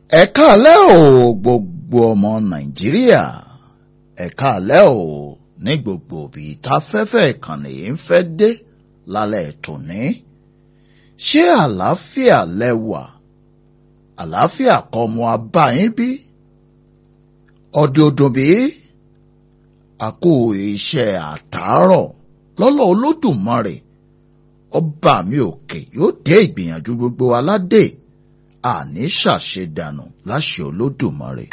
ẹ káalẹ́ o gbogbo ọmọ nàìjíríà ẹ káalẹ́ o ní gbogbo òbí táfẹ́fẹ́ ìkànnì yìí ń fẹ́ dé lálẹ́ tòní ṣé àlàáfíà lẹ́wà àlàáfíà kọ́ ọmọ abáyín bí ọdẹ odò bí àkó iṣẹ́ àtàárọ̀ lọ́lọ́ olódùmarè ọba mi òkè yóò dé ìgbìyànjú gbogbo aládé àní ṣàṣedànù láṣẹ olódùmarè.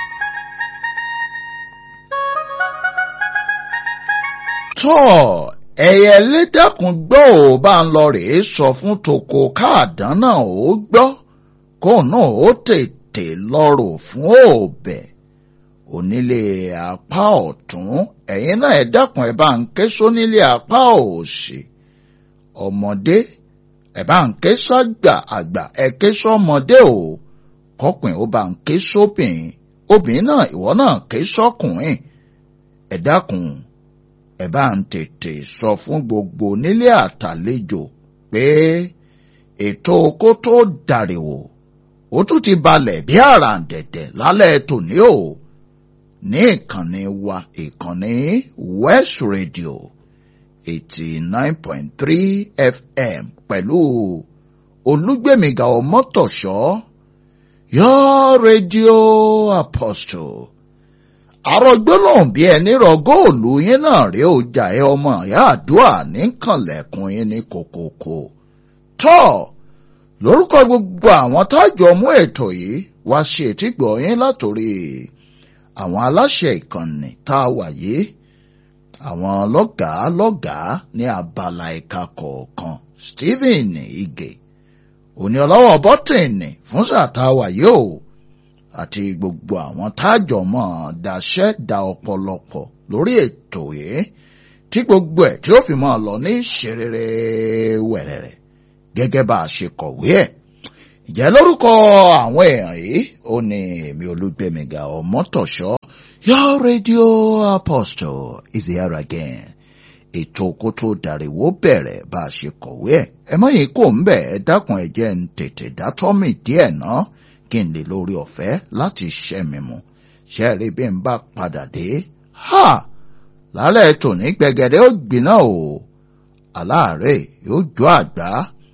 tọ́ ẹ̀yẹ lédàkùn gbọ́ ò bá ń lọ rèé sọ fún toko káàdán náà ó gbọ́ kó náà ó tètè lọ́rọ̀ fún òbẹ̀ onílé apá ọ̀tún ẹ̀yin náà ẹ dákun ẹ bá ń ké sónílé apá òsì ọmọdé ẹ bá ń ké sọ́gbà àgbà ẹ ké sọ́mọdé o kọkùnrin ó bá ń ké sóbìnrin obìnrin náà ìwọ náà ké sọ́kùnrin ẹ dákun ẹ bá ń tètè sọ fún gbogbo nílé àtàlejò pé ètò kó tó dàrèwò ó tún ti balẹ̀ bí àràǹdẹ̀dẹ̀ lálẹ́ tòní o ní ìkànnì wa ìkànnì West Radio eighty nine point three FM pẹ̀lú olúgbèmíga ọmọtọ̀ṣọ́ yọ rédíò Apostle àrògbólóhùn bí ẹni rọ góòlù yín náà rí ọjà ẹ ọmọ ìyá àdúrà níkànlẹ̀kùn yín ní kòkòkò tọ́ lórúkọ gbogbo àwọn tájọ mú ètò yìí wá ṣe ètìgbọ̀ yín látòrí àwọn aláṣẹ ìkànnì tá a wà yìí àwọn lọ́gàá lọ́gàá ní abala ẹ̀ka kọ̀ọ̀kan Stephen Ige òní ọlọ́wọ́ bọ́tìnì fún sàtáwà yóò àti gbogbo àwọn tájọ mọ́ daṣẹ́ da ọ̀pọ̀lọpọ̀ lórí ètò yìí tí gbogbo ẹ̀ tí ó fi máa lọ ní ṣerere wẹ̀rẹ̀rẹ̀ gẹ́gẹ́ bá a ṣe kọ̀wé ẹ̀ ìjẹ́ lórúkọ àwọn èèyàn yìí ó ní èmi olúgbẹ̀míga ọmọtọ̀ṣọ́ your radio apostle is here again ètò kó tó dàríwó bẹ̀rẹ̀ bá a ṣe kọ̀wé ẹ̀ ẹ mọ̀ yìí kò ń bẹ̀ ẹ dákun ẹ jẹ́ ń tètè dátọ́mì díẹ̀ náà kí n lè lórí ọ̀fẹ́ láti ṣẹ́ mi mu ṣe rí bí n bá padà dé ha lálẹ́ tòní gbẹ̀gẹ̀dẹ̀ ó gbiná o aláàárẹ̀ yóò jó àgbá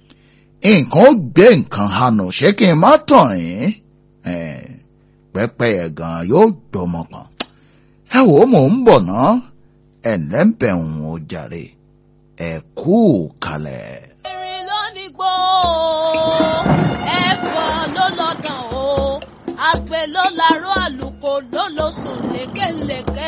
nǹkan ó gbé nǹkan hanù ṣé kí n má tàn yín pẹ́pẹ́yẹ gan yóò gbọmọ kan ẹ wò ó mò ń bọ̀ ná ẹ̀ lẹ́ńbẹ̀ ń o jàre ẹ kú kalẹ̀. erin ló ní gbó ẹ̀fọn ló lọ́dàn o àgbẹ̀ ló larọ́ àlùkò ló lọ sùn lékelèké